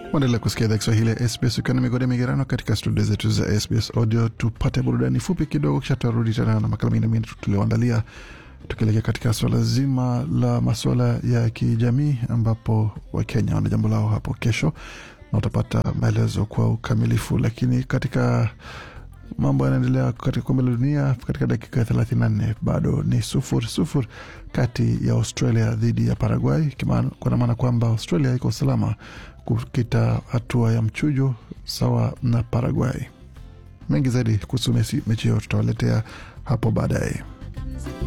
Waendelea kusikia idhaa Kiswahili ya SBS ukiwa na migode migerano katika studio zetu za SBS Audio. Tupate burudani fupi kidogo, kisha tutarudi tena na makala mengine mengi tulioandalia, tukielekea katika swala zima la masuala ya kijamii, ambapo Wakenya wana jambo lao hapo kesho na utapata maelezo kwa ukamilifu. Lakini katika mambo yanaendelea katika kombe la dunia katika dakika 34 bado ni sufuri sufuri kati ya Australia dhidi ya Paraguay, kwa maana kwamba Australia iko salama kukita hatua ya mchujo sawa na Paraguay. Mengi zaidi kuhusu mechi hiyo tutawaletea hapo baadaye.